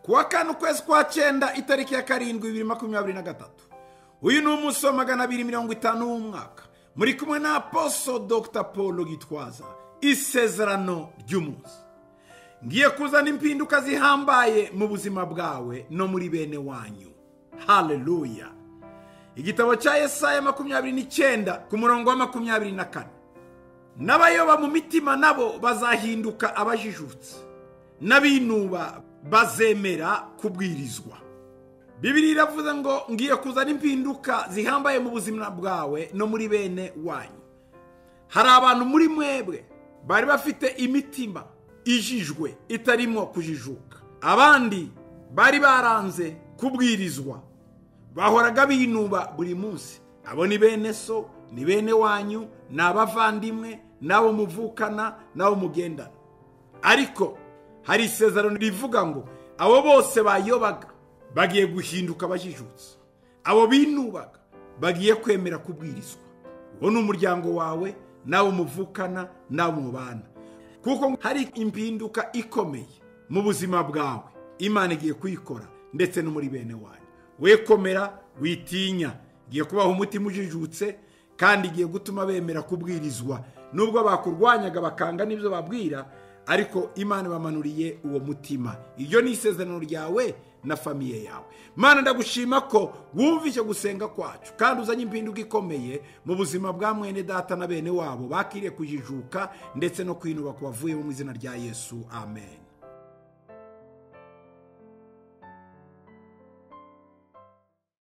kuwa kane ukwezi kwa cyenda itariki ya karindwi bibiri makumyabiri na gatatu uyu ni umunsi wa magana abiri mirongo itanu w'umwaka muri kumwe na aposo dr paul gitwaza isezerano ry'umunsi ngiye kuzana impinduka zihambaye mu buzima bwawe no muri bene wanyu haleluya igitabo cya yesaya makumyabiri n'icyenda ku murongo wa makumyabiri na kane n'abayoba mu mitima nabo bazahinduka abajijutse n'abinuba bazemera kubwirizwa bibiri iravuze ngo ngiye kuzana impinduka zihambaye mu buzima bwawe no muri bene wanyu hari abantu muri mwebwe bari bafite imitima ijijwe itarimo kujijuka abandi bari baranze kubwirizwa bahoraga binuba buri munsi abo ni bene so ni bene wanyu ni abavandimwe n'abo muvukana n'abo mugendana ariko hari isezerano rivuga ngo abo bose bayobaga bagiye guhinduka abajijutse abo binubaga bagiye kwemera kubwirizwa uwo ni umuryango wawe n'abo muvukana n'abo mubana kuko hari impinduka ikomeye mu buzima bwawe imana igiye kuyikora ndetse no muri bene wanyu wekomera witinya igiye kubaha umutima ujijutse kandi igiye gutuma bemera kubwirizwa nubwo bakurwanyaga bakanga n'ibyo babwira ariko imana bamanuriye uwo mutima iryo ni isezerano ryawe na famiye yawe Mana ndagushima ko wumva icyo gusenga kwacu kandi uzanye impinduka ikomeye mu buzima bwa mwene data na bene wabo bakiriye kujijuka ndetse no kwinuba ku bavuye mu izina rya yesu amen